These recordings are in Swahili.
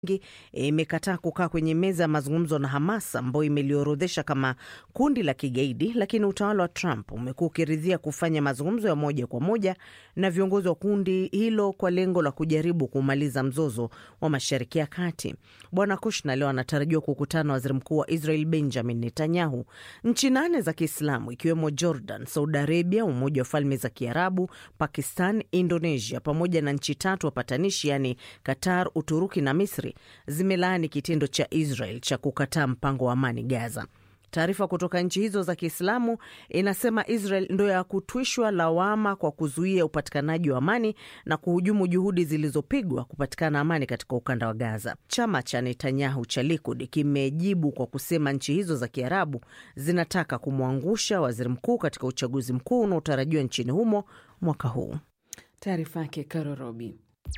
imekataa kukaa kwenye meza ya mazungumzo na Hamas ambayo imeliorodhesha kama kundi la kigaidi, lakini utawala wa Trump umekuwa ukiridhia kufanya mazungumzo ya moja kwa moja na viongozi wa kundi hilo kwa lengo la kujaribu kumaliza mzozo wa Mashariki ya Kati. Bwana Kushner leo anatarajiwa kukutana na waziri mkuu wa Israel Benjamin Netanyahu. Nchi nane za Kiislamu ikiwemo Jordan, Saudi Arabia, Umoja wa Falme za Kiarabu, Pakistan, Indonesia pamoja na nchi tatu wapatanishi yaani Qatar, Uturuki na Misri zimelaani kitendo cha Israel cha kukataa mpango wa amani Gaza. Taarifa kutoka nchi hizo za Kiislamu inasema Israel ndo ya kutwishwa lawama kwa kuzuia upatikanaji wa amani na kuhujumu juhudi zilizopigwa kupatikana amani katika ukanda wa Gaza. Chama cha Netanyahu cha Likud kimejibu kwa kusema nchi hizo za Kiarabu zinataka kumwangusha waziri mkuu katika uchaguzi mkuu unaotarajiwa nchini humo mwaka huu. Taarifa yake Karorobi.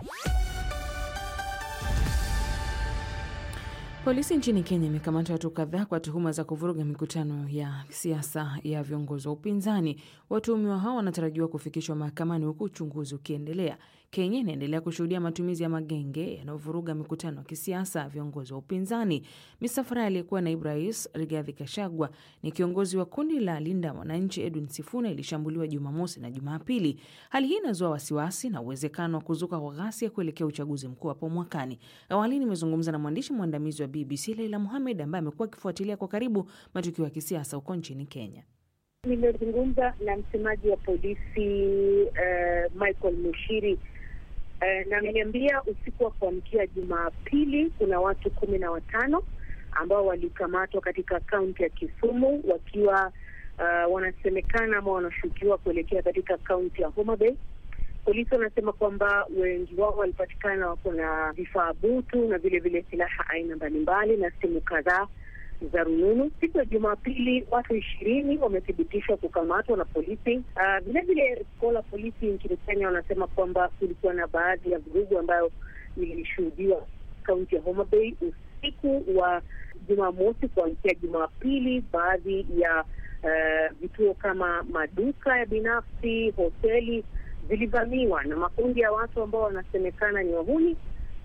Polisi nchini Kenya imekamata watu kadhaa kwa tuhuma za kuvuruga mikutano ya siasa ya viongozi wa upinzani. Watuhumiwa hao wanatarajiwa kufikishwa mahakamani huku uchunguzi ukiendelea. Kenya inaendelea kushuhudia matumizi ya magenge yanayovuruga mikutano ya kisiasa ya viongozi wa upinzani. Misafara aliyekuwa naibu rais Rigathi Gachagua ni kiongozi wa kundi la Linda Mwananchi Edwin Sifuna ilishambuliwa Jumamosi na Jumapili. Hali hii inazua wasiwasi na uwezekano wa kuzuka kwa ghasia kuelekea uchaguzi mkuu hapo mwakani. Awali nimezungumza na mwandishi mwandamizi wa BBC Leila Muhamed ambaye amekuwa akifuatilia kwa karibu matukio ya kisiasa huko nchini Kenya. Nimezungumza na msemaji wa polisi uh, Michael Mushiri uh, na ameniambia usiku wa kuamkia Jumapili kuna watu kumi na watano ambao walikamatwa katika kaunti ya Kisumu wakiwa uh, wanasemekana ama wanashukiwa kuelekea katika kaunti ya Homa Bay. Polisi wanasema kwamba wengi wao walipatikana wako na vifaa butu na vile vile silaha aina mbalimbali na simu kadhaa za rununu. Siku ya Jumapili watu ishirini wamethibitishwa kukamatwa na polisi. Vilevile koo la polisi nchini Kenya wanasema kwamba kulikuwa na baadhi ya vurugu ambayo ilishuhudiwa kaunti ya Homa Bay usiku wa Jumamosi kuamkia Jumapili. Baadhi ya uh, vituo kama maduka ya binafsi, hoteli zilivamiwa na makundi ya watu ambao wanasemekana ni wahuni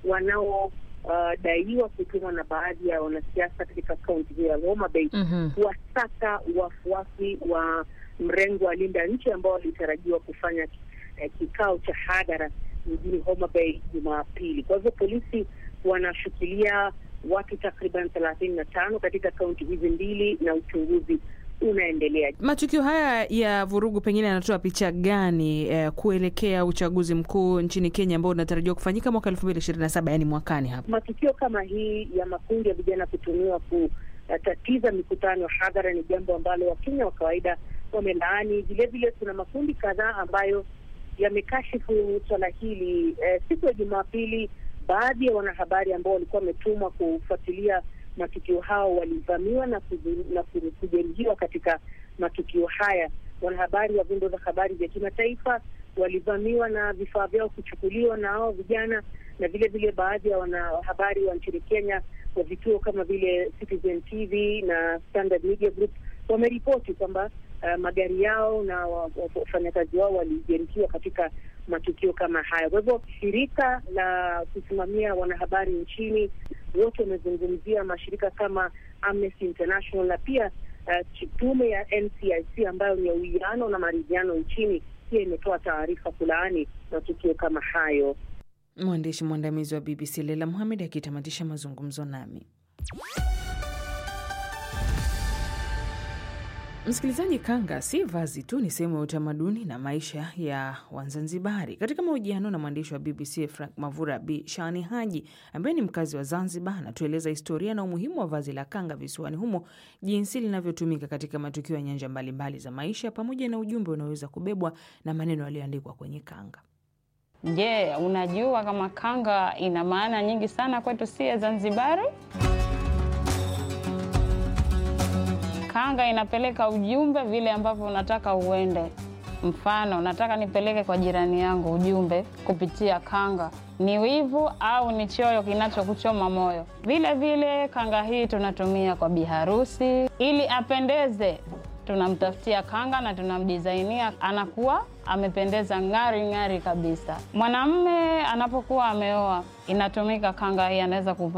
wanaodaiwa uh, kutumwa na baadhi ya wanasiasa katika kaunti hiyo ya Homa Bay Mhm. kuwasaka wafuasi wa mrengo wa Linda Nchi ambao walitarajiwa kufanya eh, kikao cha hadhara mjini Homa Bay Jumapili. Kwa hivyo polisi wanashikilia watu takriban thelathini na tano katika kaunti hizi mbili na uchunguzi unaendelea. Matukio haya ya vurugu pengine yanatoa picha gani eh, kuelekea uchaguzi mkuu nchini Kenya ambao unatarajiwa kufanyika mwaka elfu mbili ishirini na saba yaani mwakani hapa? Matukio kama hii ya makundi ya vijana kutumiwa kutatiza mikutano ya hadhara ni jambo ambalo Wakenya wa kawaida wamelaani. Vilevile kuna makundi kadhaa ambayo yamekashifu swala hili. Eh, siku ya Jumapili, baadhi ya wanahabari ambao walikuwa wametumwa kufuatilia matukio hao walivamiwa na kuzu- na ku- kujeruhiwa katika matukio haya. Wanahabari wa vyombo vya habari vya kimataifa walivamiwa na vifaa vyao kuchukuliwa na hao vijana, na vile vile baadhi ya wanahabari wa nchini Kenya wa vituo kama vile Citizen TV na Standard Media Group wameripoti kwamba uh, magari yao na wa- wa- wafanyakazi wao walijeruhiwa katika matukio kama haya. Kwa hivyo shirika la kusimamia wanahabari nchini wote wamezungumzia mashirika kama Amnesty International na pia uh, tume ya NCIC ambayo ni ya uwiano na maridhiano nchini pia imetoa taarifa kulaani matukio kama hayo. Mwandishi mwandamizi wa BBC Leila Muhamed akitamatisha mazungumzo nami. Msikilizaji, kanga si vazi tu, ni sehemu ya utamaduni na maisha ya Wazanzibari. Katika mahojiano na mwandishi wa BBC Frank Mavura, Bi Shani Haji ambaye ni mkazi wa Zanzibar, anatueleza historia na umuhimu wa vazi la kanga visiwani humo, jinsi linavyotumika katika matukio ya nyanja mbalimbali za maisha, pamoja na ujumbe unaoweza kubebwa na maneno yaliyoandikwa kwenye kanga. Je, unajua kama kanga ina maana nyingi sana kwetu sie Zanzibari? Kanga inapeleka ujumbe vile ambavyo unataka uende. Mfano, nataka nipeleke kwa jirani yangu ujumbe kupitia kanga, ni wivu au ni choyo kinachokuchoma moyo. Vile vile kanga hii tunatumia kwa biharusi ili apendeze tunamtafutia kanga na tunamdizainia, anakuwa amependeza ng'ari ng'ari kabisa. Mwanamume anapokuwa ameoa, inatumika kanga hii, anaweza kuvaa